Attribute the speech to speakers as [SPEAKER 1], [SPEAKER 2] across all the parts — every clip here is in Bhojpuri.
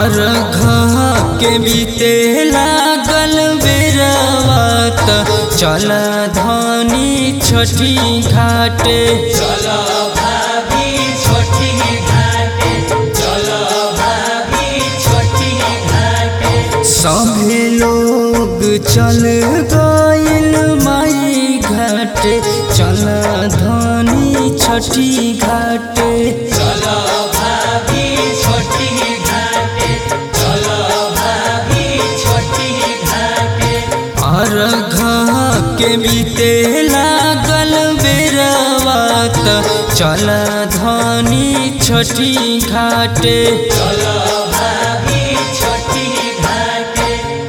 [SPEAKER 1] और घ के बीते लागल बेरवात चल धनी छठी घाटे
[SPEAKER 2] चलो भाभी छोटी घाटे चलो भाभी छोटी घाटे
[SPEAKER 1] सभे लोग चल गइल माई घाटे चल धनी छठी घाटे
[SPEAKER 2] चलो भाभी छोटी घाटे चलो भाभी छोटी घाटे
[SPEAKER 1] और घ के बीते लागल बेरवात चल धनी छठी घाटे
[SPEAKER 2] चलो भाभी छोटी घाटे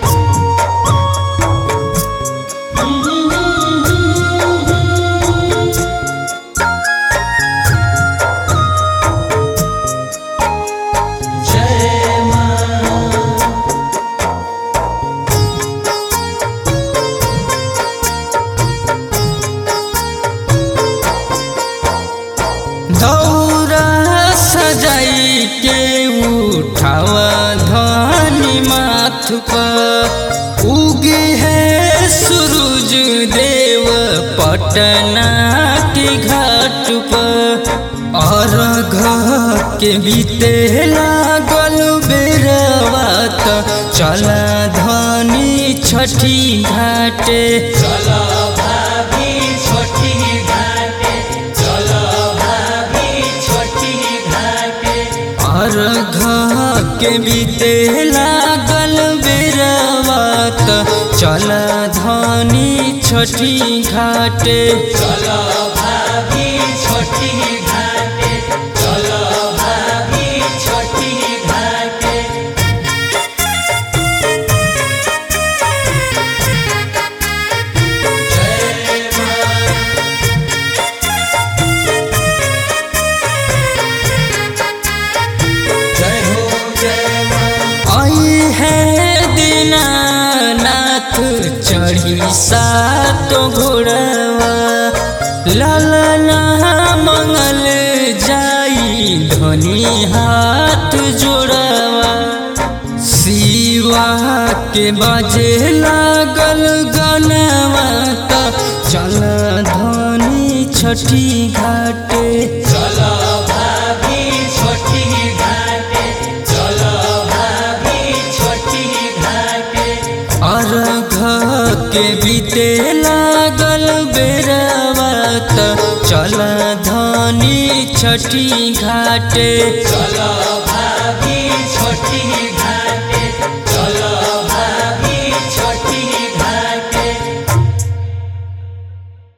[SPEAKER 2] जय मां
[SPEAKER 1] दौरा सजाई के उठावा धनी माथ पर उगे है सूरज देव पटना के घाट पर और घ के बीते लागल बेरवात चला धनी छठी घाटे
[SPEAKER 2] चलो भाभी छोटी घाटे चलो भाभी छोटी घाटे
[SPEAKER 1] और घ के बीते लागल बेरवात चल धनी छठी घाटे
[SPEAKER 2] चलो भाभी छोटी घाटे चलो भाभी छोटी घाटे जय मां जय हो जय मां
[SPEAKER 1] आई है दीनानाथ चढ़ी सातो घोड़वा लालना मंगल जाई धनी हाथ जोड़वा शिवा के बाजे लागल गनवा त चल धनी छठी घाटे
[SPEAKER 2] चलो भाभी छोटी घाटे चलो भाभी छोटी घाटे
[SPEAKER 1] और घ के बीते लागल बेरवात चल धनी छठी घाटे
[SPEAKER 2] चलो भाभी छोटी